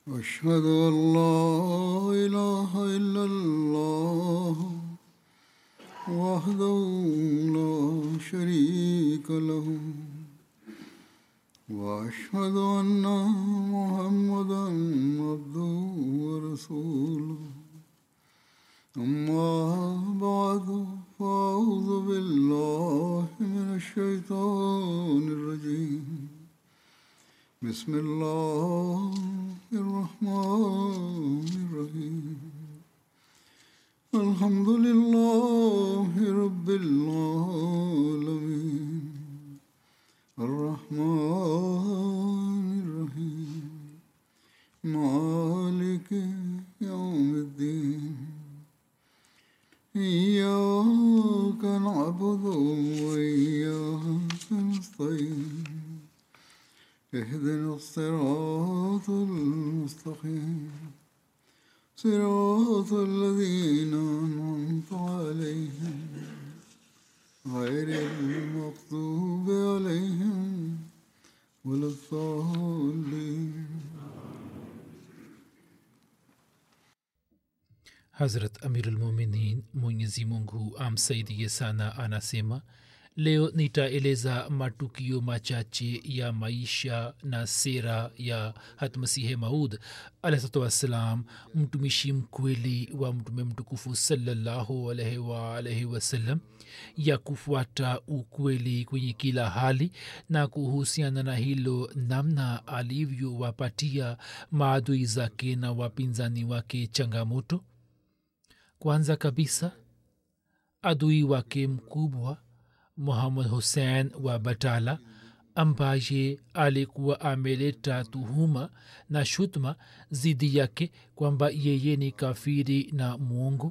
أشهد أن لا إله إلا الله وحده لا شريك له وأشهد أن محمدا عبده ورسوله أما بعد فأعوذ بالله من الشيطان الرجيم بسم الله الرحمن الرحيم الحمد لله رب العالمين الرحمن الرحيم مالك يوم الدين إياك نعبد وإياك نستعين اهدنا الصراط المستقيم صراط الذين أنعمت عليهم غير المغضوب عليهم ولا الضالين hazrat amirulmuminin mwenyezi mungu amsaidie sana anasema leo nitaeleza matukio machache ya maisha na sera ya hatmasihe maud alahsatu wassalam mtumishi mkweli wa mtume mtukufu salallahu alaihi waalaihi wasallam ya kufuata ukweli kwenye kila hali na kuhusiana na hilo namna alivyowapatia maadui zake na wapinzani wake changamoto kwanza kabisa adui wake mkubwa muhammad hussein wa batala ambaye alikuwa ameleta tuhuma na shutma zidi yake kwamba yeye ni kafiri na mwongo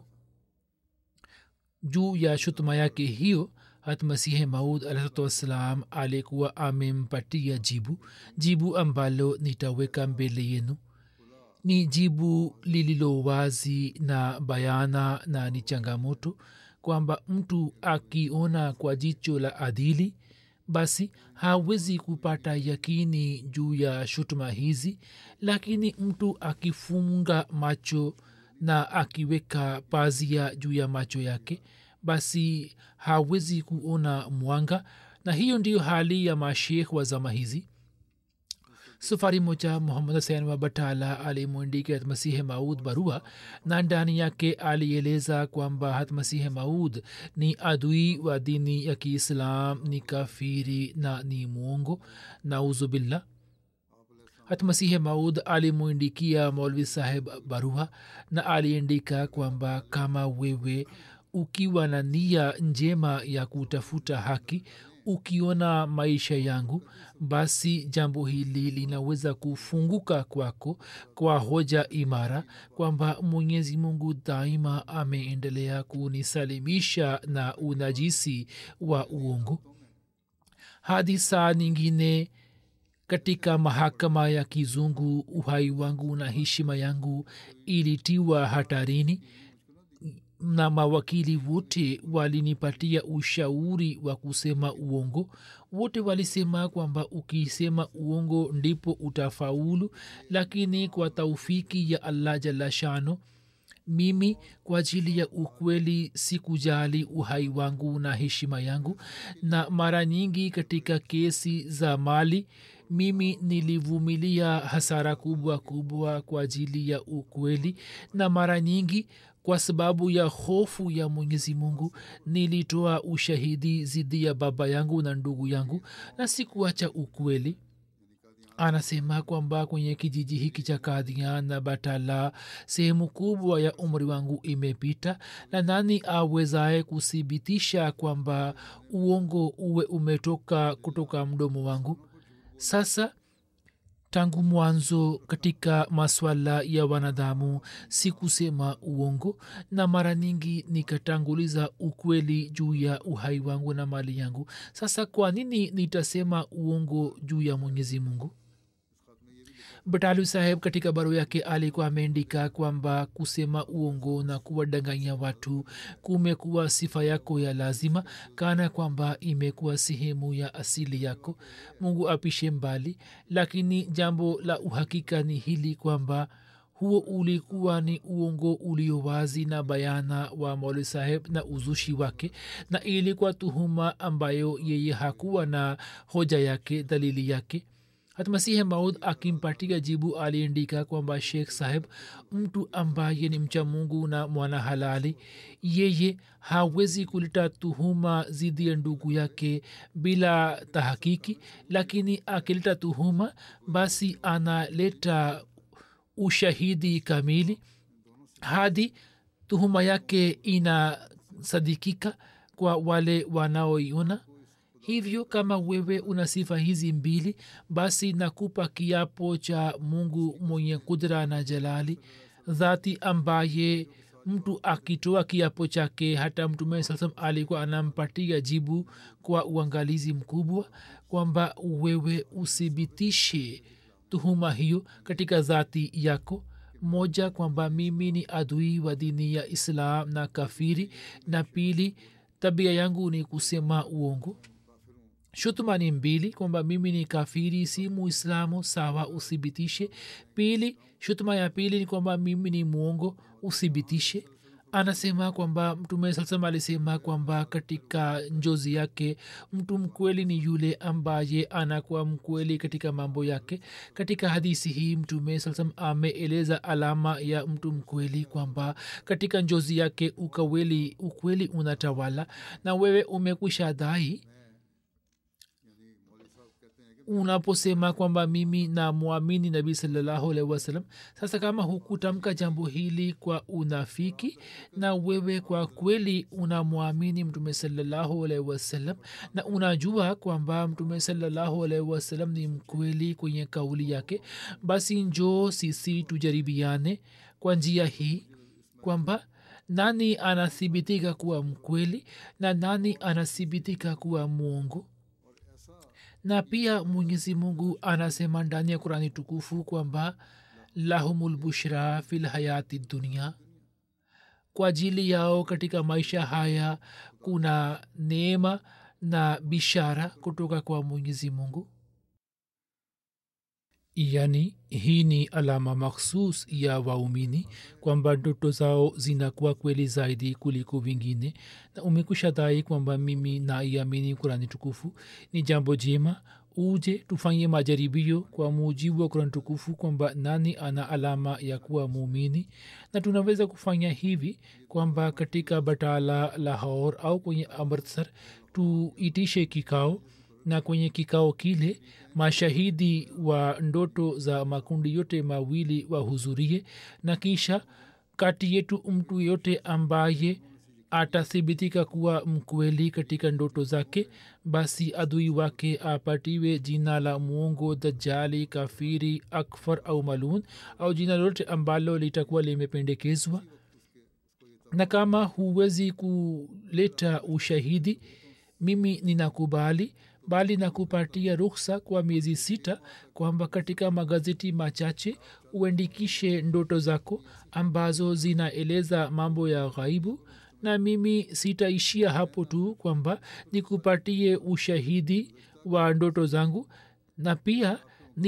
juu ya shutuma yake hiyo hatmasihe maud alahsatu wassalam alikuwa amempatia jibu jibu ambalo nitaweka mbele yenu ni jibu lililo wazi na bayana na ni changamoto kwamba mtu akiona kwa jicho la adili basi hawezi kupata yakini juu ya shutuma hizi lakini mtu akifunga macho na akiweka pazia juu ya macho yake basi hawezi kuona mwanga na hiyo ndiyo hali ya mashekh wa zama hizi safari moja muhammad husein wa batala alimwandika hatmasihe maud barua na ndani yake alieleza kwamba hatmasihe maud ni adui wa dini ya kiislam ni kafiri na ni mwongo nauzubillah hatmasihe maud alimwindikia maulvi saheb barua na aliandika kwamba kama wewe ukiwa na nia njema ya kutafuta haki ukiona maisha yangu basi jambo hili linaweza kufunguka kwako kwa hoja imara kwamba mwenyezi mungu daima ameendelea kunisalimisha na unajisi wa uongo hadi saa nyingine katika mahakama ya kizungu uhai wangu na heshima yangu ilitiwa hatarini na mawakili wote walinipatia ushauri wa kusema uongo wote walisema kwamba ukisema uongo ndipo utafaulu lakini kwa taufiki ya allah jalla shano mimi kwa ajili ya ukweli sikujali uhai wangu na heshima yangu na mara nyingi katika kesi za mali mimi nilivumilia hasara kubwa kubwa kwa ajili ya ukweli na mara nyingi kwa sababu ya hofu ya mwenyezi mungu nilitoa ushahidi zidi ya baba yangu na ndugu yangu na sikuacha ukweli anasema kwamba kwenye kijiji hiki cha kadhian na batala sehemu kubwa ya umri wangu imepita na nani awezaye kuthibitisha kwamba uongo uwe umetoka kutoka mdomo wangu sasa tangu mwanzo katika maswala ya wanadamu si kusema uongo na mara nyingi nikatanguliza ukweli juu ya uhai wangu na mali yangu sasa kwa nini nitasema uongo juu ya mwenyezi mungu batalu saheb katika barua yake alikuwa ameandika kwamba kusema uongo na kuwadanganya watu kumekuwa sifa yako ya lazima kana kwamba imekuwa sehemu ya asili yako mungu apishe mbali lakini jambo la uhakika ni hili kwamba huo ulikuwa ni uongo ulio wazi na bayana wa mauli saheb na uzushi wake na ilikuwa tuhuma ambayo yeye hakuwa na hoja yake dalili yake hatmasihe maud akimpatia jibu aliandika kwamba shekh saheb mtu ambaye ni mcha mungu na mwana halali yeye hawezi kuleta tuhuma zidi ya ndugu yake bila tahakiki lakini akileta tuhuma basi analeta ushahidi kamili hadi tuhuma yake inasadikika kwa wale wanaoiona hivyo kama wewe una sifa hizi mbili basi nakupa kiapo cha mungu mwenye kudra na jalali dhati ambaye mtu akitoa kiapo chake hata mtume saa salam alikuwa anampatia jibu kwa uangalizi mkubwa kwamba wewe uthibitishe tuhuma hiyo katika dhati yako moja kwamba mimi ni adui wa dini ya islam na kafiri na pili tabia yangu ni kusema uongo shutuma ni mbili kwamba mimi ni kafiri si muislamu sawa uthibitishe pili shutuma ya pili ni kwamba mimi ni mwongo uthibitishe anasema kwamba mtume salam alisema kwamba katika njozi yake mtu mkweli ni yule ambaye anakuwa mkweli katika mambo yake katika hadisi hii mtume salam ameeleza alama ya mtu mkweli kwamba katika njozi yake ukaweli ukweli unatawala na wewe umekwisha dhai unaposema kwamba mimi namwamini nabii salallahu alaihi wasallam sasa kama hukutamka jambo hili kwa unafiki na wewe kwa kweli unamwamini mtume salallahu alaihi wasallam na unajua kwamba mtume salallahu alaihi wasallam ni mkweli kwenye kauli yake basi njoo sisi tujaribiane kwa njia hii kwamba nani anathibitika kuwa mkweli na nani anathibitika kuwa mwongo na pia mwenyezi mungu anasema ndani ya kurani tukufu kwamba lahumulbushra fi lhayati dunia kwa ajili yao katika maisha haya kuna neema na bishara kutoka kwa mwenyezi mungu yani hii ni alama makhsus ya waumini kwamba ndoto zao zinakuwa kweli zaidi kuliko vingine na umekusha dhai kwamba mimi naiamini kurani tukufu ni jambo jema uje tufanye majaribio kwa mujibu wa kurani tukufu kwamba nani ana alama ya kuwa muumini na tunaweza kufanya hivi kwamba katika batala lahor au kwenye amritsar tuitishe kikao na kwenye kikao kile mashahidi wa ndoto za makundi yote mawili wahudhurie na kisha kati yetu mtu yote ambaye atathibitika kuwa mkweli katika ndoto zake basi adui wake apatiwe jina la mwongo dajali kafiri akfar au malun au jina lolote ambalo litakuwa limependekezwa na kama huwezi kuleta ushahidi mimi ninakubali bali na kupatia ruksa kwa miezi sita kwamba katika magazeti machache uandikishe ndoto zako ambazo zinaeleza mambo ya ghaibu na mimi sitaishia hapo tu kwamba nikupatie ushahidi wa ndoto zangu na pia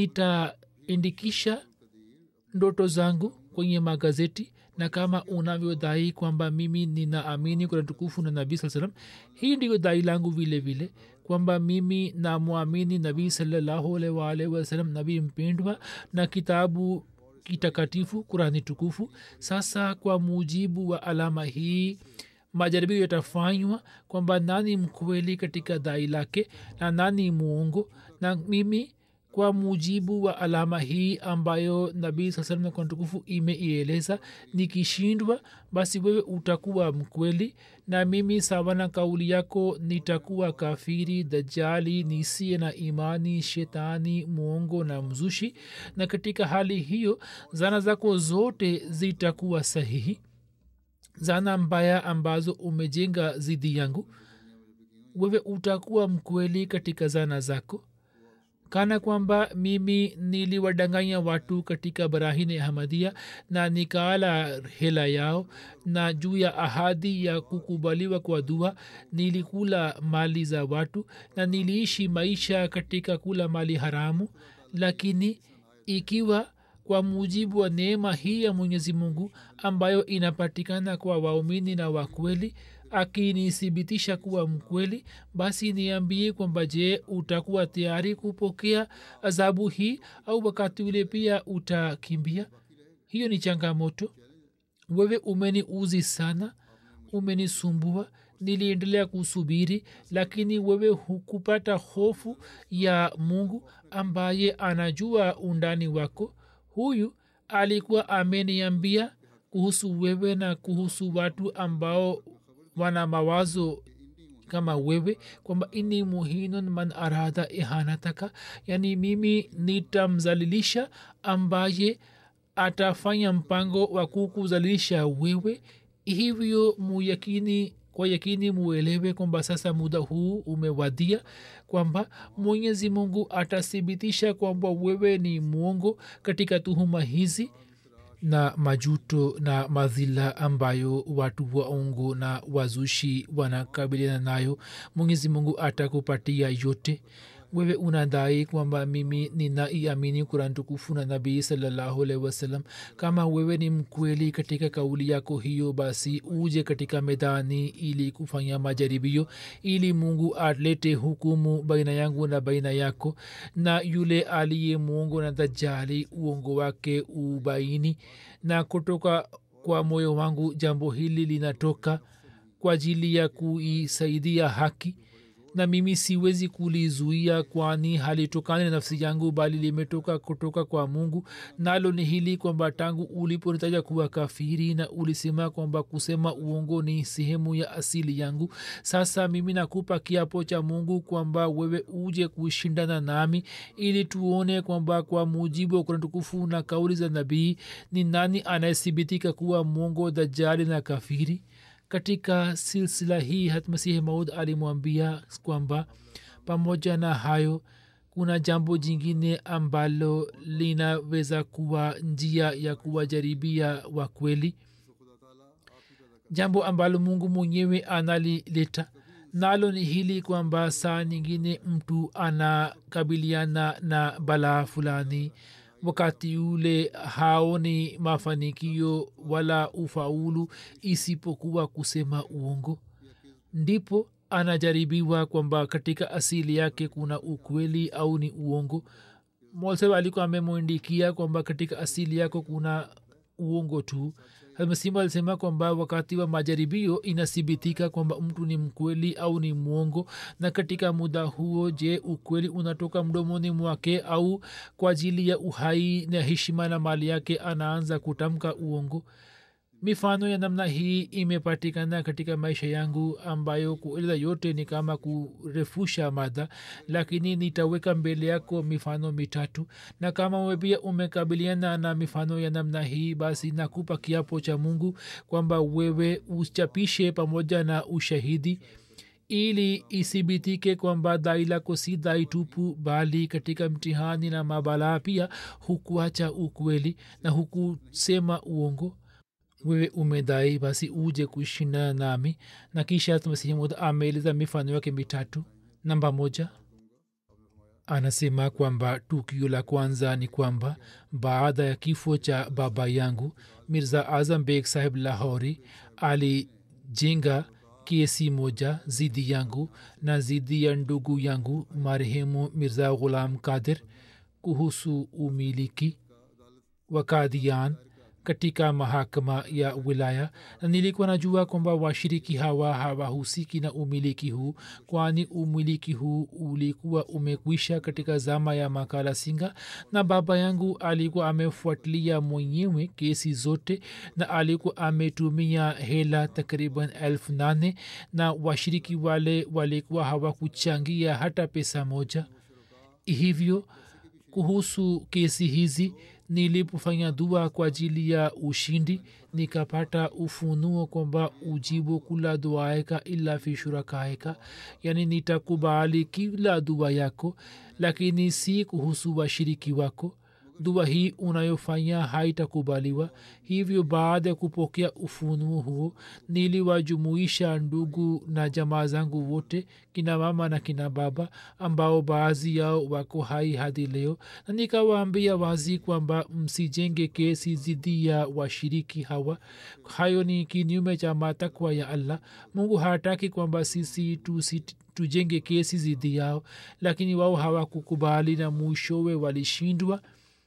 nitaindikisha ndoto zangu kwenye magazeti na kama unavyodai kwamba mimi ninaamini kuna tukufu na nabii saa salam hii ndiyo dai langu vile vile kwamba mimi namwamini nabii salallahu alaihi waalihi wasalam nabii mpendwa na kitabu kitakatifu kurani tukufu sasa kwa mujibu wa alama hii majaribio yatafanywa kwamba nani mkweli katika dai lake na nani muongo na mimi kwa mujibu wa alama hii ambayo nabii saa salam kwa tukufu imeieleza nikishindwa basi wewe utakuwa mkweli na mimi sawa na kauli yako nitakuwa kafiri dajali nisiye na imani shetani mwongo na mzushi na katika hali hiyo zana zako zote zitakuwa sahihi zana mbaya ambazo umejenga zidi yangu wewe utakuwa mkweli katika zana zako kana kwamba mimi niliwadanganya watu katika barahini ahmadia na nikaala hela yao na juu ya ahadi ya kukubaliwa kwa dua nilikula mali za watu na niliishi maisha katika kula mali haramu lakini ikiwa kwa mujibu wa neema hii ya mwenyezi mungu ambayo inapatikana kwa waumini na wakweli akinithibitisha kuwa mkweli basi niambie kwamba je utakuwa tayari kupokea adhabu hii au wakati ule pia utakimbia hiyo ni changamoto wewe umeniuzi sana umenisumbua niliendelea kusubiri lakini wewe hukupata hofu ya mungu ambaye anajua undani wako huyu alikuwa ameniambia kuhusu wewe na kuhusu watu ambao wana mawazo kama wewe kwamba ini muhinun man arada ihanataka yani mimi nitamzalilisha ambaye atafanya mpango wa kukuzalilisha wewe hivyo muyakini kwa yakini muelewe kwamba sasa muda huu umewadia kwamba mwenyezi mungu atathibitisha kwamba wewe ni mwongo katika tuhuma hizi na majuto na madhila ambayo watu waongo na wazushi wanakabiliana nayo mwenyezi mungu atakupatia yote wewe unadai kwamba mimi ninaiamini kuran tukufu na nabii salallahu alaihi wasallam kama wewe ni mkweli katika kauli yako hiyo basi uje katika medani ili kufanya majaribio ili mungu alete hukumu baina yangu na baina yako na yule aliye mwongo na dajali uongo wake ubaini na kutoka kwa moyo wangu jambo hili linatoka kwa ajili ya kuisaidia haki na mimi siwezi kulizuia kwani halitokani na nafsi yangu bali limetoka kutoka kwa mungu nalo ni hili kwamba tangu uliponitaja kuwa kafiri na ulisema kwamba kusema uongo ni sehemu ya asili yangu sasa mimi nakupa kiapo cha mungu kwamba wewe uje kushindana nami ili tuone kwamba kwa mujibu wa kurani tukufu na kauli za nabii ni nani anayethibitika kuwa mwongo dajali na kafiri katika silsila hii hatmasihi maud alimwambia kwamba pamoja na hayo kuna jambo jingine ambalo linaweza kuwa njia ya kuwajaribia wa kweli jambo ambalo mungu mwenyewe analileta nalo ni hili kwamba saa nyingine mtu anakabiliana na balaa fulani wakati ule haoni mafanikio wala ufaulu isipokuwa kusema uongo ndipo anajaribiwa kwamba katika asili yake kuna ukweli au ni uongo molseb alikuwa amemwindikia kwamba katika asili yako kuna uongo tu masimu alisema kwamba wakati wa majaribio inathibitika kwamba mtu ni mkweli au ni mwongo na katika muda huo je ukweli unatoka mdomoni mwake au kwa ajili ya uhai na heshima na mali yake anaanza kutamka uongo mifano ya namna hii imepatikana katika maisha yangu ambayo kueleza yote ni kama kurefusha mada lakini nitaweka mbele yako mifano mitatu na kama we pia umekabiliana na mifano ya namna hii basi nakupa kiapo cha mungu kwamba wewe uchapishe pamoja na ushahidi ili isibitike kwamba dai lako si dai tupu bali katika mtihani na mabalaa pia hukuacha ukweli na hukusema uongo wewe umedai basi uje kushindana nami na kisha masihi ameeleza mifano yake mitatu namba moja anasema kwamba tukio la kwanza ni kwamba baada ya kifo cha baba yangu mirza azam beg sahib lahori alijenga kesi moja zidi yangu na zidi ya ndugu yangu marehemu mirza ghulam kadir kuhusu umiliki wa kadian katika mahakama ya wilaya na nilikuwa najua kwamba washiriki hawa hawahusiki na umiliki huu kwani umiliki huu ulikuwa umekwisha katika zama ya makala singa na baba yangu alikuwa amefuatilia mwenyewe kesi zote na alikuwa ametumia hela takriban elfu nane na washiriki wale walikuwa hawakuchangia hata pesa moja hivyo kuhusu kesi hizi nilipofanya dua kwa ajili ya ushindi nikapata ufunuo kwamba ujibu kula duaeka illa fi shurakaeka yani nitakubali kila dua yako lakini si kuhusu washiriki wako dua hii unayofanya haitakubaliwa hivyo baada ya kupokea ufunuo huo niliwajumuisha ndugu na jamaa zangu wote kina mama na kina baba ambao baadhi yao wako hai hadi leo na nikawaambia wazi kwamba msijenge kesi dhidi ya washiriki hawa hayo ni kinyume cha matakwa ya allah mungu hataki kwamba sisi tusi tujenge kesi dhidi yao lakini wao hawakukubali na mwishowe walishindwa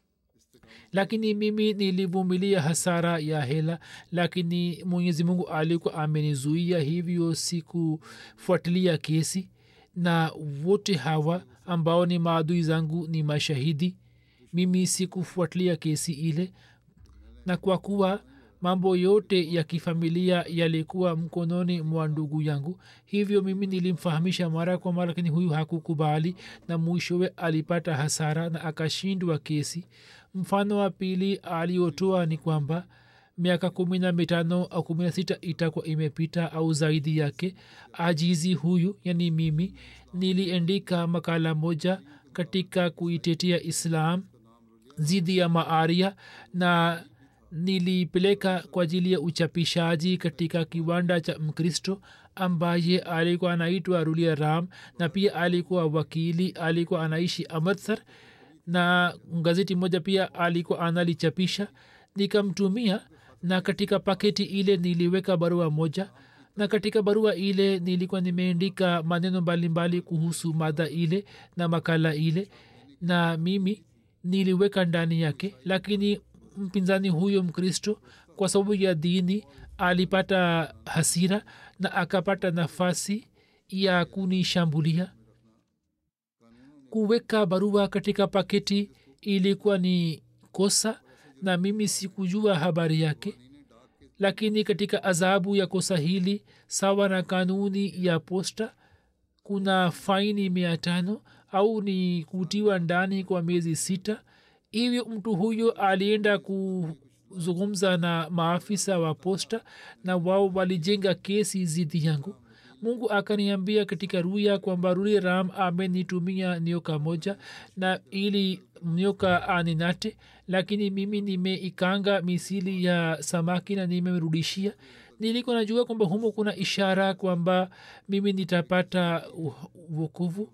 lakini mimi nilivumilia hasara ya hela lakini mwenyezi mungu alikuwa amenizuia hivyo sikufuatilia kesi na wote hawa ambao ni maadui zangu ni mashahidi mimi sikufuatilia kesi ile na kwa kuwa mambo yote ya kifamilia yalikuwa mkononi mwa ndugu yangu hivyo mimi nilimfahamisha mara kwa mara lakini huyu hakukubali na mwishowe alipata hasara na akashindwa kesi mfano wa pili aliotoa ni kwamba miaka kumi na mitano au kumi na sita itakuwa imepita au zaidi yake ajizi huyu yani mimi niliendika makala moja katika kuitetea islam dhidi ya maaria na nilipeleka kwa ajili ya uchapishaji katika kiwanda cha mkristo ambaye alikuwa anaitwa rulia ram na pia alikuwa wakili alikuwa anaishi amritsar na gazeti moja pia alikuwa analichapisha nikamtumia na katika paketi ile niliweka barua moja na katika barua ile nilikuwa nimeandika maneno mbalimbali kuhusu mada ile na makala ile na mimi niliweka ndani yake lakini mpinzani huyo mkristo kwa sababu ya dini alipata hasira na akapata nafasi ya kunishambulia kuweka barua katika paketi ilikuwa ni kosa na mimi sikujua habari yake lakini katika adhabu ya kosa hili sawa na kanuni ya posta kuna faini mia tano au ni kutiwa ndani kwa miezi sita hivyo mtu huyo alienda kuzungumza na maafisa wa posta na wao walijenga kesi zidi yangu mungu akaniambia katika ruya kwamba ruri ram amenitumia nyoka moja na ili nyoka aninate lakini mimi nimeikanga misili ya samaki na nimemrudishia nilikuwa najua kwamba humo kuna ishara kwamba mimi nitapata wokovu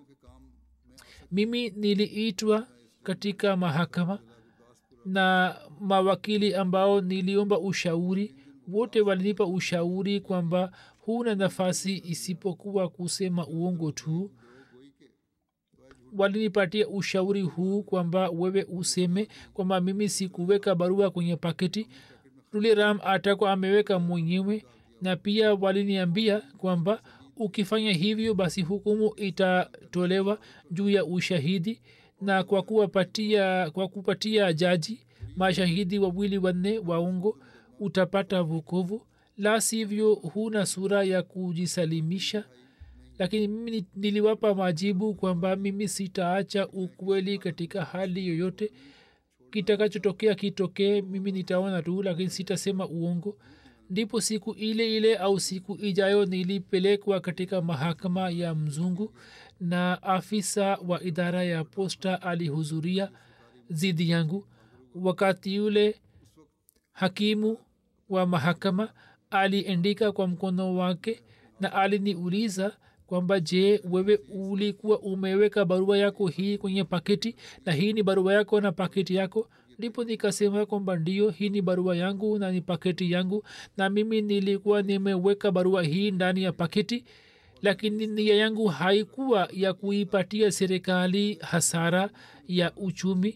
mimi niliitwa katika mahakama na mawakili ambao niliomba ushauri wote walinipa ushauri kwamba huna nafasi isipokuwa kusema uongo tu walinipatia ushauri huu kwamba wewe useme kwamba mimi sikuweka barua kwenye paketi ruliram atakuwa ameweka mwenyewe na pia waliniambia kwamba ukifanya hivyo basi hukumu itatolewa juu ya ushahidi na kwa kuwapatia kwa kupatia jaji mashahidi wawili wanne waungo utapata vukovu la sivyo huna sura ya kujisalimisha lakini mimi niliwapa majibu kwamba mimi sitaacha ukweli katika hali yoyote kitakachotokea kitokee mimi nitaona tu lakini sitasema uongo ndipo siku ile ile au siku ijayo nilipelekwa katika mahakama ya mzungu na afisa wa idara ya posta alihudhuria zidi yangu wakati yule hakimu wa mahakama aliendika kwa mkono wake na aliniuliza kwamba je wewe ulikuwa umeweka barua yako hii kwenye paketi na hii ni barua yako na paketi yako ndipo nikasema kwamba ndio hii ni barua yangu na ni paketi yangu na mimi nilikuwa nimeweka barua hii ndani ya paketi lakini nia yangu haikuwa ya kuipatia serikali hasara ya uchumi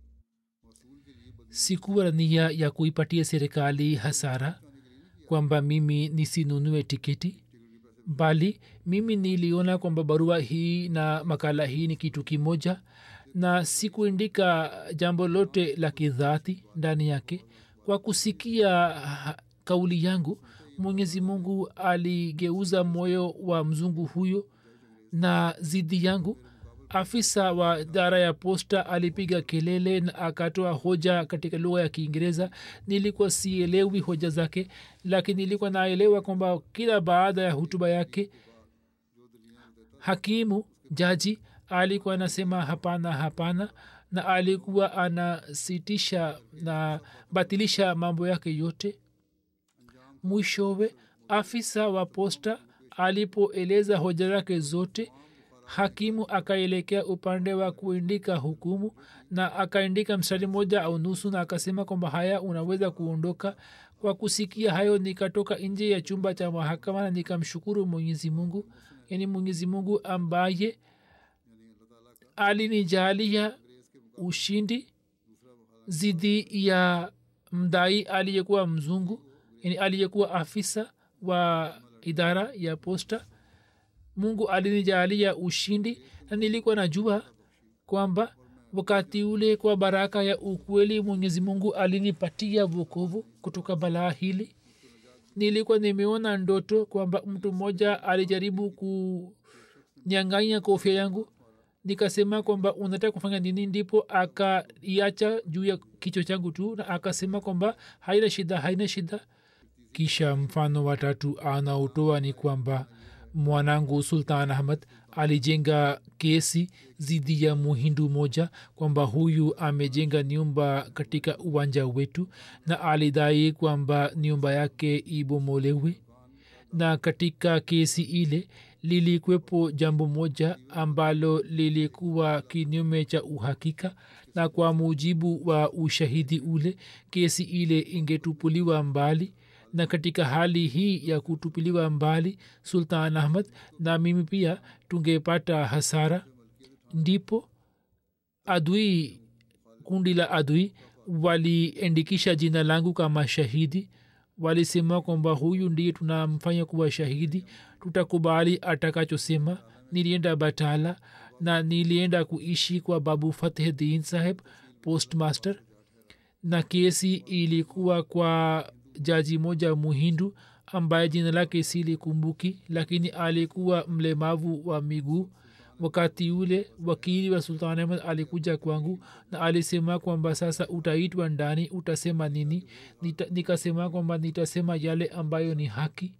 sikuwa nia ya kuipatia serikali hasara kwamba mimi nisinunue tiketi bali mimi niliona kwamba barua hii na makala hii ni kitu kimoja na sikuindika jambo lote la kidhati ndani yake kwa kusikia kauli yangu mwenyezi mungu aligeuza moyo wa mzungu huyo na zidi yangu afisa wa idara ya posta alipiga kelele na akatoa hoja katika lugha ya kiingereza nilikuwa sielewi hoja zake lakini nilikuwa naelewa kwamba kila baada ya hutuba yake hakimu jaji alikuwa anasema hapana hapana na alikuwa anasitisha na batilisha mambo yake yote mwishowe afisa wa posta alipoeleza hoja zake zote hakimu akaelekea upande wa kuandika hukumu na akaandika mstari moja au nusu na akasema kwamba haya unaweza kuondoka kwa kusikia hayo nikatoka nje ya chumba cha mahakama na nikamshukuru mwenyezi mungu yani mwenyezi mungu ambaye alinijalia ushindi zidi ya mdai aliyekuwa mzungu yani aliyekuwa afisa wa idara ya posta mungu alinijalia ushindi na nilikuwa najua kwamba wakati ule kwa baraka ya ukweli mwenyezi mungu alinipatia vokovu kutoka balaa hili nilikuwa nimeona ndoto kwamba mtu mmoja alijaribu kunyanganya kofia yangu nikasema kwamba unataka kufanya nini ndipo akaiacha juu ya kichwa changu tu na akasema kwamba haina shida haina shida kisha mfano watatu anaotoa ni kwamba mwanangu sultan ahmad alijenga kesi dhidi ya muhindu moja kwamba huyu amejenga nyumba katika uwanja wetu na alidai kwamba nyumba yake ibomolewe na katika kesi ile lilikwepo jambo moja ambalo lilikuwa kinyume cha uhakika na kwa mujibu wa ushahidi ule kesi ile ingetupuliwa mbali na katika hali hii ya kutupiliwa mbali sultan ahmad na mimi pia tungepata hasara ndipo adui kundi la adui waliendikisha jina langu kama shahidi walisema kwamba huyu ndiye tunamfanya kuwa shahidi tutakubali atakachosema nilienda batala na nilienda kuishi kwa babu fateh din saheb postmaster na kesi ilikuwa kwa jaji moja muhindu ambaye jina lake silikumbuki lakini alikuwa mlemavu wa miguu wakati ule wakili wa sultan ahmad alikuja kwangu na alisema kwamba sasa utaitwa ndani utasema nini Nita, nikasema kwamba nitasema yale ambayo ni haki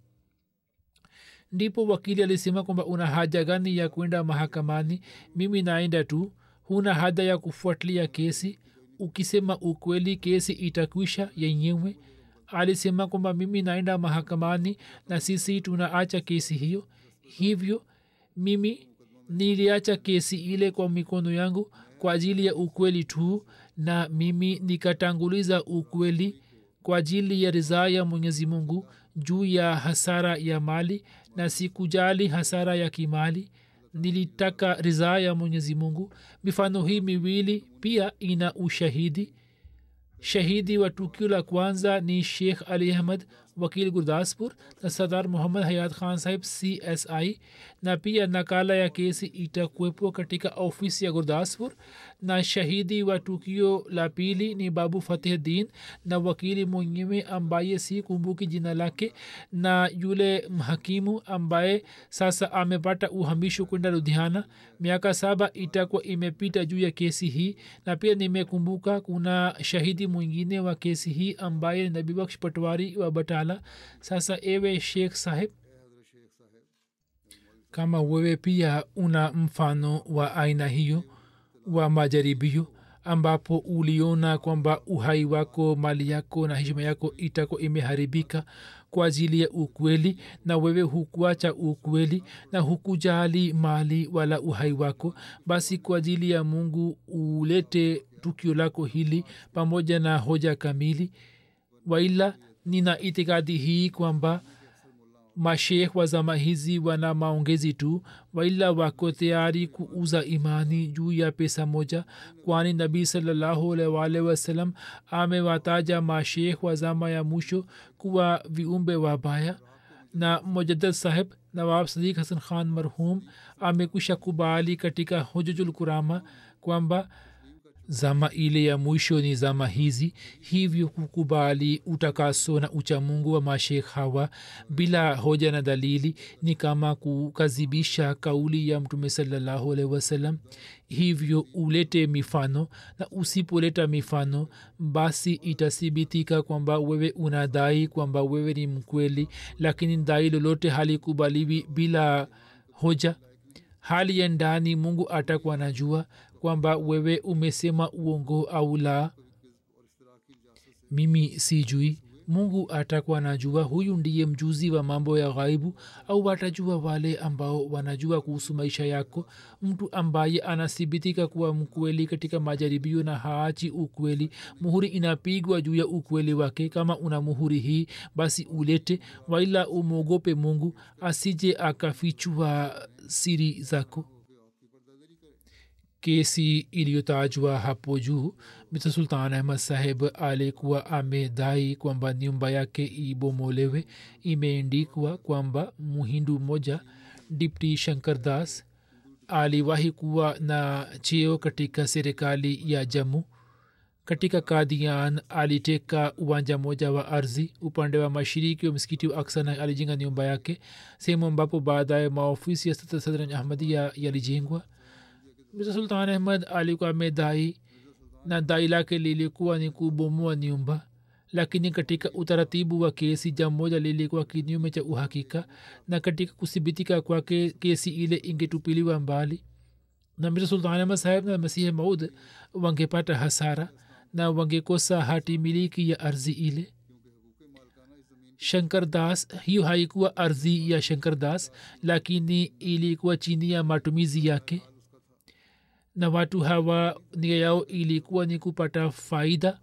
ndipo wakili alisema kwamba una haja gani ya kwenda mahakamani mimi naenda tu huna haja ya kufuatilia kesi ukisema ukweli kesi itakwisha yenyewe alisema kwamba mimi naenda mahakamani na sisi tunaacha kesi hiyo hivyo mimi niliacha kesi ile kwa mikono yangu kwa ajili ya ukweli tu na mimi nikatanguliza ukweli kwa ajili ya ridhaa ya mwenyezi mungu juu ya hasara ya mali na sikujali hasara ya kimali nilitaka ridhaa ya mwenyezi mungu mifano hii miwili pia ina ushahidi shahidi wa tukio la kwanza ni sheikh ali ahmad wakil gurdaspur na sadar muhammad hayat khan sahib csi na pia nakala ya kesi itakuwepo katika ofisi ya gurdaspur na shahidi wa tukio la pili ni babu fatih din na wakili mwenyewe ambaye si kumbuki jina lake na yule mhakimu ambaye sasa amepata uhamisho kwenda ludhiana miaka saba itakuwa imepita juu ya kesi hii na pia nimekumbuka kuna shahidi mwingine wa kesi hii ambaye ni nabibaksh patwari wa batala sasa ewe sheikh saheb kama wewe pia una mfano wa aina hiyo wa majaribio ambapo uliona kwamba uhai wako mali yako na heshima yako itako imeharibika kwa ajili ya ukweli na wewe hukuacha ukweli na hukujali mali wala uhai wako basi kwa ajili ya mungu ulete tukio lako hili pamoja na hoja kamili waila nina itikadi hii kwamba mashekh wa zama hizi wana maongezi tu waila wako tayari kuuza imani juu ya pesa moja kwani nabii salllahualwal wasalam amewataja mashekh wa zama ya mwisho kuwa viumbe wabaya na mujadad saheb nawab sadiq hasan khan marhum amekwisha kubali katika hujujul kurama kwamba zama ile ya mwisho ni zama hizi hivyo kukubali utakaso na uchamungu wa mashekh hawa bila hoja na dalili ni kama kukazibisha kauli ya mtume salallahu alaihi wasallam hivyo ulete mifano na usipoleta mifano basi itathibitika kwamba wewe unadai kwamba wewe ni mkweli lakini dai lolote halikubaliwi bila hoja hali ya ndani mungu atakuwa najua kwamba wewe umesema uongo au la mimi sijui mungu atakuwa najua huyu ndiye mjuzi wa mambo ya ghaibu au watajua wale ambao wanajua kuhusu maisha yako mtu ambaye anathibitika kuwa mkweli katika majaribio na haachi ukweli muhuri inapigwa juu ya ukweli wake kama una muhuri hii basi ulete waila umwogope mungu asije akafichua siri zako kesi iliyotajwa hapo juu mr sultan ahmad saheb alikuwa amedai kwamba nyumba yake ibomolewe imeendikwa kwamba muhindu mmoja dipti shankar das aliwahi kuwa na cheo katika serikali ya jamu katika kadian aliteka uwanja moja wa ardhi upande wa mashiriki wa msikiti wa aksana alijenga nyumba yake sehemu ambapo baadaye maofisi ya sadran ahmadia yalijengwa mr sultan ahmad alikuwa amedai na dai lake lilikuwa ni kubomoa nyumba lakini katika utaratibu wa kesi jambo moja lilikuwa kinyume cha uhakika na katika kuthibitika kwake kesi ile ingetupiliwa mbali na mr sultan ahmad saheb na masihi maud wangepata hasara na wangekosa hati miliki ya ardhi ile shankar das hiyo haikuwa ardhi ya shankar das lakini ilikuwa chini ya matumizi yake na watu hawa nia yao ilikuwa ni kupata faida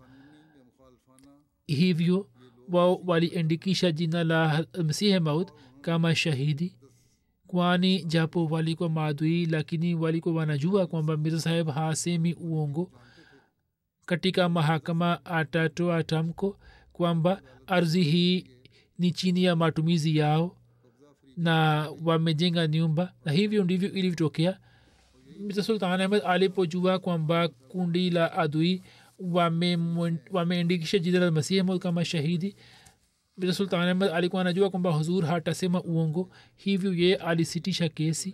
hivyo wao waliandikisha jina la msihe maut kama shahidi kwani japo walikuwa maadui lakini walikuwa wanajua kwamba mirza saheb hasemi uongo katika mahakama atatoa tamko kwamba ardhi hii ni chini ya matumizi yao na wamejenga nyumba na hivyo ndivyo ilivyotokea mr sultan ahmed alipojua kwamba kundi la adui wameandikisha jina la masihi maud kama shahidi mr sultan ahmed alikuwa anajua kwamba huzur hatasema uongo hivyo ye alisitisha kesi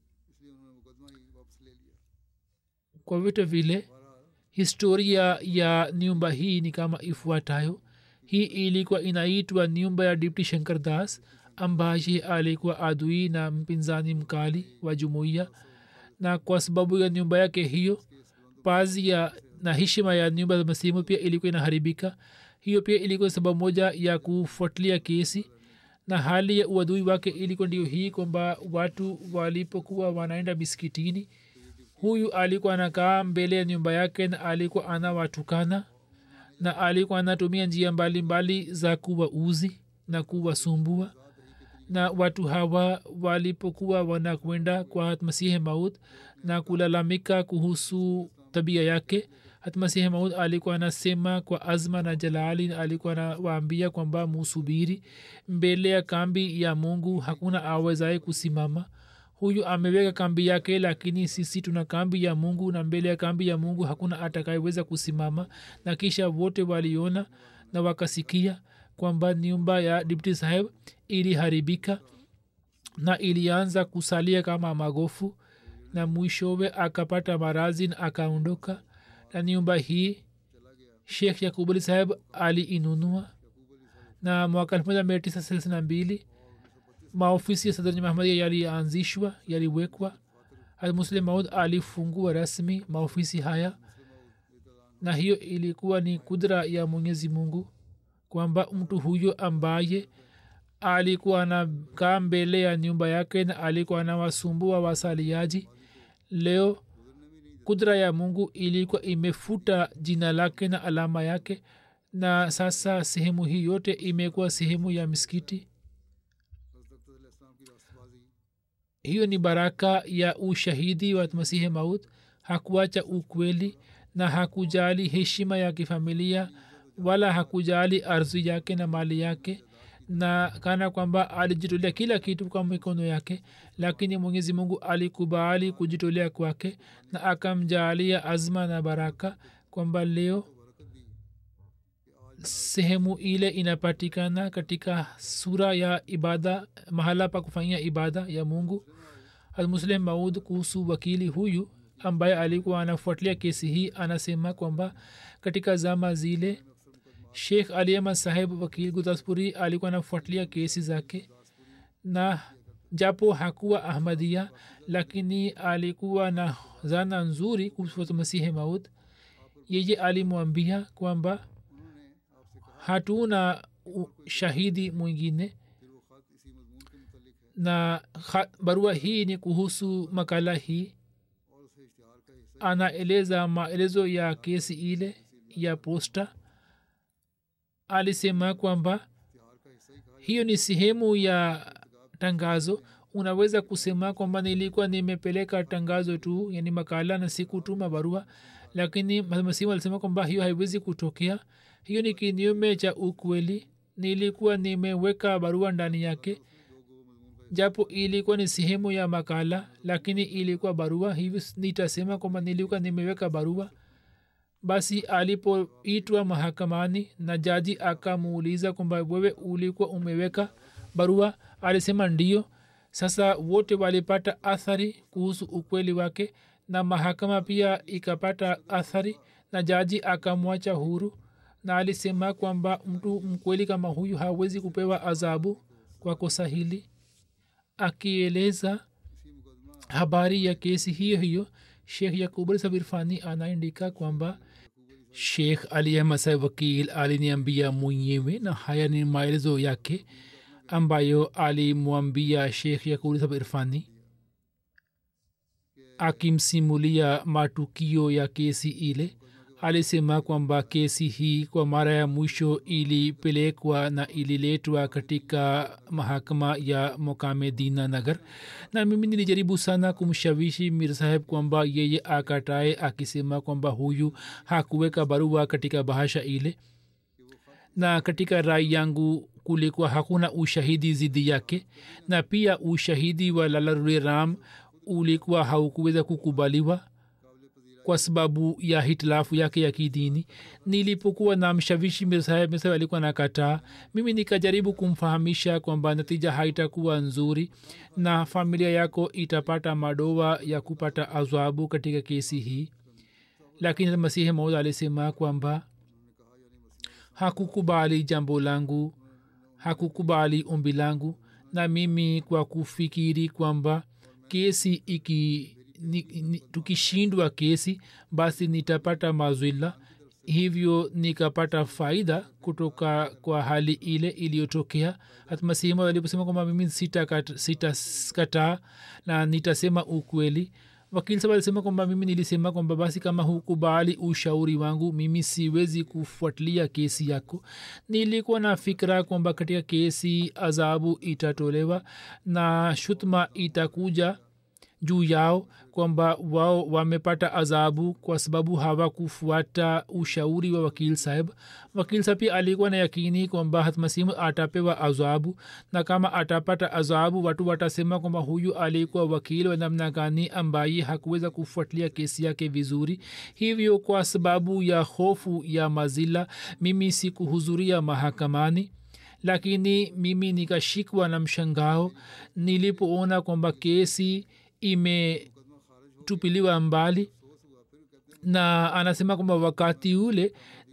kwa vyote vile historia ya nyumba hii ni kama ifuatayo hii ilikuwa inaitwa nyumba ya dipti shankar das ambaye alikuwa adui na mpinzani mkali wa jumuiya na kwa sababu ya nyumba yake hiyo pazi ya na heshima ya nyumba za masimu pia ilikuwa inaharibika hiyo pia ilikuwa sababu moja ya kufuatilia kesi na hali ya uadui wake ilikuwa ndio hii kwamba watu walipokuwa wanaenda miskitini huyu alikuwa anakaa mbele ya nyumba yake na alikuwa anawatukana na alikuwa anatumia njia mbalimbali mbali za kuwauzi na kuwasumbua na watu hawa walipokuwa wanakwenda kwa masihi maud na kulalamika kuhusu tabia yake hatmasihi maud alikuwa anasema kwa azma na jalali alikuwa anawaambia kwamba musubiri mbele ya kambi ya mungu hakuna awezaye kusimama huyu ameweka kambi yake lakini sisi tuna kambi ya mungu na mbele ya kambi ya mungu hakuna atakayeweza kusimama na kisha wote waliona na wakasikia kwamba nyumba ya dipti saheb iliharibika na ilianza kusalia kama magofu na mwishowe akapata marazi na akaondoka na nyumba hii shekh yakubali saheb aliinunua na mwaka elfu moja mia tisa thelathini na mbili maofisi ya sadrni mahmadia yalianzishwa yaliwekwa muslim maud alifungua rasmi maofisi haya na hiyo ilikuwa ni kudra ya mwenyezi mungu kwamba mtu huyo ambaye alikuwa anakaa mbele ya nyumba yake na alikuwa anawasumbua wasaliaji leo kudra ya mungu ilikuwa imefuta jina lake na alama yake na sasa sehemu hii yote imekuwa sehemu ya miskiti hiyo ni baraka ya ushahidi wa masihi maut hakuacha ukweli na hakujali heshima ya kifamilia wala hakujali ardhi yake na mali yake na kana kwamba alijitolea kila kitu kwa mikono yake lakini mwenyezi mungu alikubali kujitolea kwake na akamjaalia azma na baraka kwamba leo sehemu ile inapatikana katika sura ya ibada mahala pa kufanyia ibada ya mungu almuslim maud kuhusu wakili huyu ambaye alikuwa anafuatilia kesi hii anasema kwamba katika zama zile shekh aliama saheb wakil gutaspuri alikuwa anafuatilia kesi zake na japo hakuwa ahmadia lakini alikuwa na zana nzuri kuhusu masihi maud yeye alimwambia kwamba hatuna shahidi mwingine na barua hii ni kuhusu makala hii anaeleza maelezo ya kesi ile ya posta alisema kwamba hiyo ni sehemu ya tangazo unaweza kusema kwamba nilikuwa nimepeleka tangazo tu yani makala na sikutuma barua lakini masimu alisema kwamba hiyo haiwezi kutokea hiyo ni kinyume cha ukweli nilikuwa nimeweka barua ndani yake japo ilikuwa ni sehemu ya makala lakini ilikuwa barua hivi nitasema kwamba nilikuwa nimeweka barua basi alipoitwa mahakamani na jaji akamuuliza kwamba wewe ulikuwa umeweka barua alisema ndio sasa wote walipata athari kuhusu ukweli wake na mahakama pia ikapata athari na jaji akamwacha huru na alisema kwamba mtu mkweli kama huyu hawezi kupewa adhabu kwa kosa hili akieleza habari ya kesi hiyo hiyo shekh yakubul sabirfani anaandika kwamba shekh aliyemasa wakil aliniambia mwenyewe na haya ni maelezo yake ambayo alimwambia shekh yakubul sabirfani akimsimulia matukio ya kesi ile alisema kwamba kesi hii kwa mara ya mwisho ilipelekwa na ililetwa katika mahakama ya mokame dina nagar na mimi nilijaribu sana kumshawishi mir saheb kwamba yeye akatae akisema kwamba huyu hakuweka barua katika bahasha ile na katika rai yangu kulikuwa hakuna ushahidi zidi yake na pia ushahidi wa lalarure ram ulikuwa haukuweza kukubaliwa kwa sababu ya hitilafu yake ya kidini nilipokuwa na mshawishi mirsaheb mirsaheb alikuwa nakataa mimi nikajaribu kumfahamisha kwamba natija haitakuwa nzuri na familia yako itapata madoa ya kupata azwabu katika kesi hii lakini masihi maud alisema kwamba hakukubali jambo langu hakukubali ombi langu na mimi kwa kufikiri kwamba kesi iki ni, ni, tukishindwa kesi basi nitapata mazwila hivyo nikapata faida kutoka kwa hali ile iliyotokea hatmasihima aliposema kwamba mimi sitakataa sita na nitasema ukweli wakili saba alisema kwamba mimi nilisema kwamba basi kama hukubali ushauri wangu mimi siwezi kufuatilia kesi yako nilikuwa na fikira kwamba katika kesi adhabu itatolewa na shutma itakuja juu yao kwamba wao wamepata adhabu kwa sababu hawakufuata ushauri wa wakil saheb wakil saheb pia alikuwa na yakini kwamba hatmasimu atapewa adhabu na kama atapata adhabu watu watasema kwamba huyu alikuwa wakili wa namna gani ambaye hakuweza kufuatilia kesi yake vizuri hivyo kwa sababu ya hofu ya mazila mimi sikuhudhuria mahakamani lakini mimi nikashikwa na mshangao nilipoona kwamba kesi imetupiliwa mbali na anasema kwamba wakati ule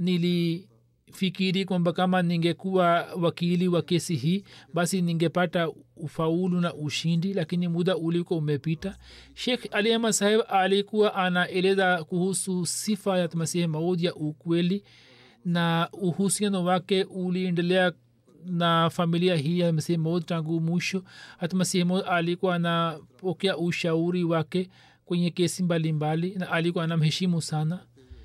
nilifikiri kwamba kama ningekuwa wakili wa kesi hii basi ningepata ufaulu na ushindi lakini muda ulikuwa umepita shekh ali ahmad saheb alikuwa anaeleza kuhusu sifa ya masihi maud ya ukweli na uhusiano wake uliendelea na familia hii ya masihi maud tangu mwisho hata masihi maud alikuwa anapokea ushauri wake kwenye kesi mbalimbali mbali, na alikuwa anamheshimu sana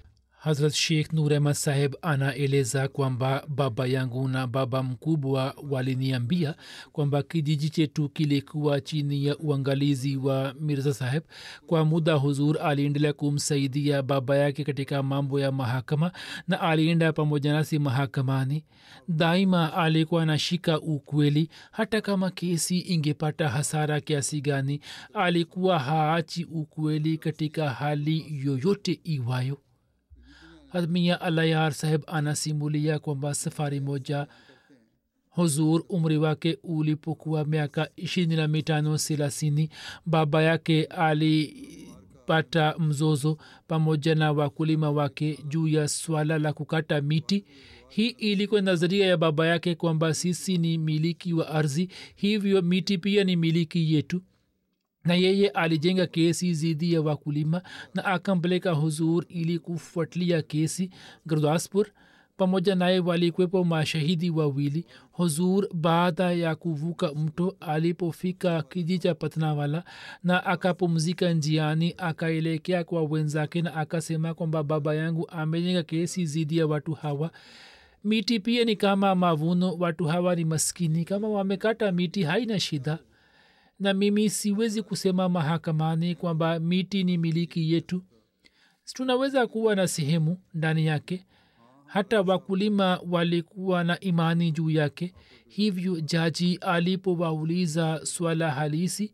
hazrat sheikh nur ahmad saheb anaeleza kwamba baba yangu na baba mkubwa waliniambia kwamba kijiji chetu kilikuwa chini ya uangalizi wa mirza saheb kwa muda huzur aliendelea kumsaidia baba yake katika mambo ya mahakama na alienda pamoja nasi mahakamani daima alikuwa anashika ukweli hata kama kesi ingepata hasara kiasi gani alikuwa haachi ukweli katika hali yoyote iwayo hadmia alayar saheb anasimulia kwamba safari moja huzur umri wake ulipokuwa miaka ishirini na mitano thelathini baba yake alipata mzozo pamoja na wakulima wake juu ya swala la kukata miti hii ilikuwa nadharia ya baba yake kwamba sisi ni miliki wa ardhi hivyo miti pia ni miliki yetu na yeye alijenga kesi dhidi ya wakulima na akampeleka huzur ili kufuatilia kesi gurdaspur pamoja naye walikwepo mashahidi wawili huzur baada ya kuvuka mto alipofika kiji cha patnawala na akapumzika njiani akaelekea kwa wenzake na akasema kwamba baba yangu amejenga kesi dhidi ya watu hawa miti pia ni kama mavuno watu hawa ni maskini kama wamekata miti haina shida na mimi siwezi kusema mahakamani kwamba miti ni miliki yetu tunaweza kuwa na sehemu ndani yake hata wakulima walikuwa na imani juu yake hivyo jaji alipowauliza swala halisi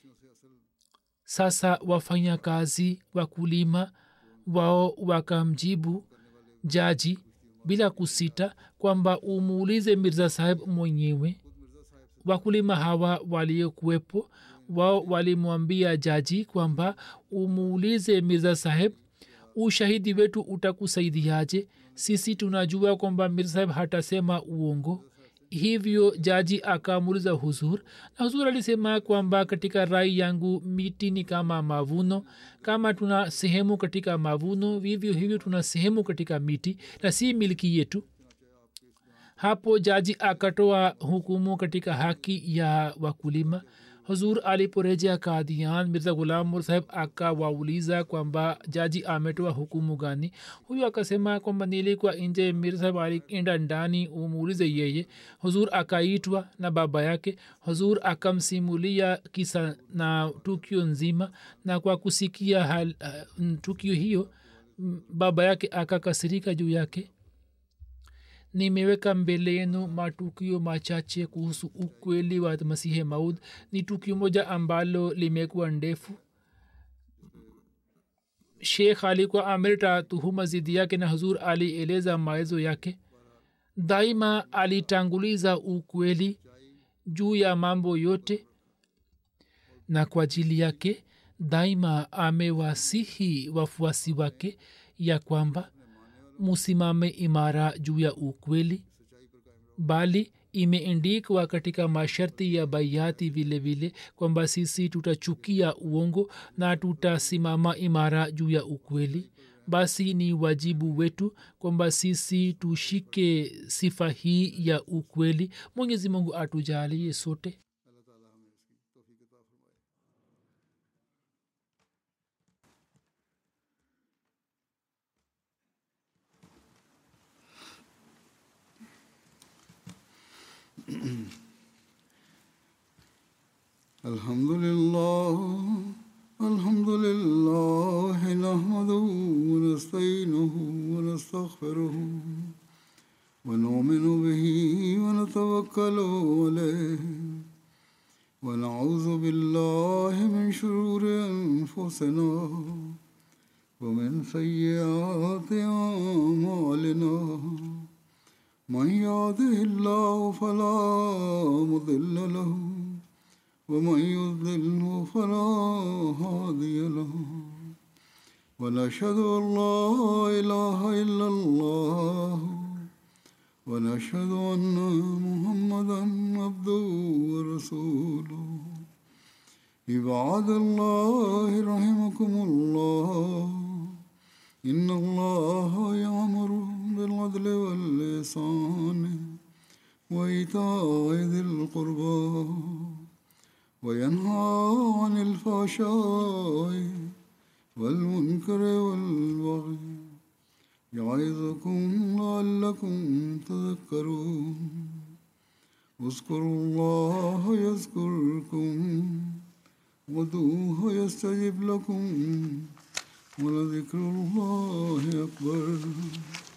sasa wafanya kazi wakulima wao wakamjibu jaji bila kusita kwamba umuulize mirza saheb mwenyewe wakulima hawa waliokuwepo wao walimwambia jaji kwamba umuulize mirza saheb ushahidi wetu utakusaidiaje sisi tunajua kwamba mirza saheb hatasema uongo hivyo jaji akamuuliza huzur na huzur alisema kwamba katika rai yangu miti ni kama mavuno kama tuna sehemu katika mavuno vivyo hivyo tuna sehemu katika miti na si milki yetu hapo jaji akatoa hukumu katika haki ya wakulima huzur aliporejea kadian mirza gulamur saheb akawauliza kwamba jaji ametoa hukumu gani huyu akasema kwamba nilikuwa nje mir saheb alienda ndani umuulize yeye huzur akaitwa na baba yake huzur akamsimulia kisa na tukio nzima na kwa kusikia hal, uh, tukio hiyo baba yake akakasirika juu yake nimeweka mbele yenu matukio machache kuhusu ukweli wa masihe maud ni tukio moja ambalo limekuwa ndefu shekh alikuwa ameleta tuhuma zidi yake na huzur alieleza maelezo yake daima alitanguliza ukweli juu ya mambo yote na kwa ajili yake daima amewasihi wafuasi wake ya kwamba musimame imara juu ya ukweli bali imeendikwa katika masharti ya baiati vile vile kwamba sisi tutachukia uongo na tutasimama imara juu ya ukweli basi ni wajibu wetu kwamba sisi tushike sifa hii ya ukweli mwenyezi mungu atujalie sote الحمد لله الحمد لله نحمده ونستعينه ونستغفره ونؤمن به ونتوكل عليه ونعوذ بالله من شرور انفسنا ومن سيئات اعمالنا من يهده الله فلا مضل له ومن يضلل فلا هادي له ونشهد ان لا اله الا الله ونشهد ان محمدا عبده ورسوله عباد الله رحمكم الله ان الله يامر بالعدل واللسان وايتاء ذي القربى وينهى عن الفحشاء والمنكر والبغي يعظكم لعلكم تذكرون اذكروا الله يذكركم ودوه يستجب لكم ولذكر الله أكبر